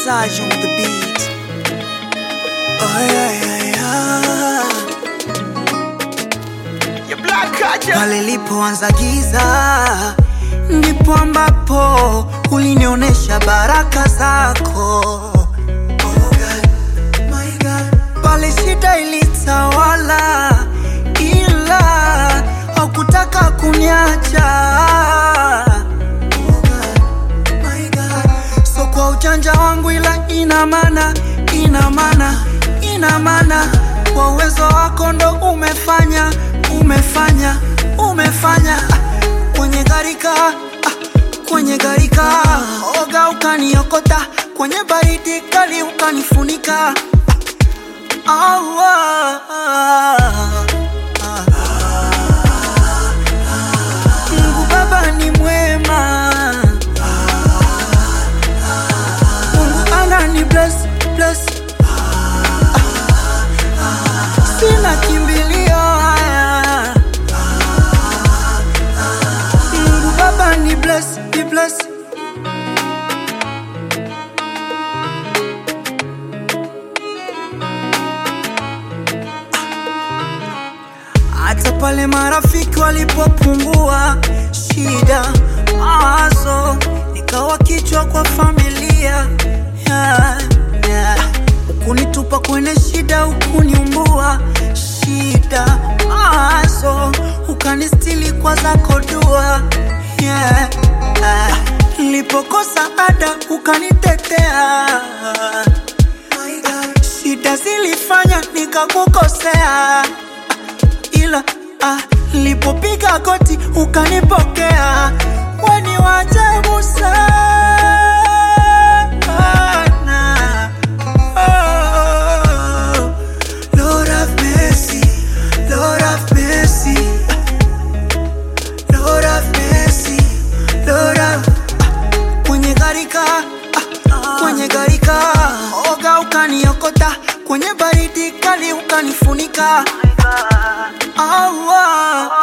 Saj on the beat. Oh yeah, yeah, yeah. Your black culture. Pale lipoanza giza ndipo ambapo ulinionyesha baraka zako. Oh God, my God. Pale shida ilitawala, ila haukutaka kuniacha. Oh God, my God. So kwa ujanja wangu, ila ina maana, ina maana, ina maana kwa uwezo wako ndo umefanya, umefanya, umefanya Ah, kwenye gharika ah, kwenye gharika oga ukaniokota kwenye baridi kali ukanifunika ah, ah, ah, ah. Mungu Baba ni mwema Mungu anani bless, bless Sina kimbilio haya Mungu Baba ni bless, ni bless hata pale marafiki walipopungua shida mawazo nikawa kichwa kwa familia yeah, yeah. ukunitupa kwenye shida ukuniumbua shida mawazo ukanistili kwa zako dua yeah, yeah. nilipokosa ada ukanitetea shida zilifanya nikakukosea ila ah, lipopiga goti ukanipokea, weni wajabu sana. Oh, Lord have mercy, Lord have mercy, Lord have mercy, Lord have ah, kwenye gharika ah, kwenye gharika oga ukaniokota kwenye baridi kali ukanifunika Ah, ah,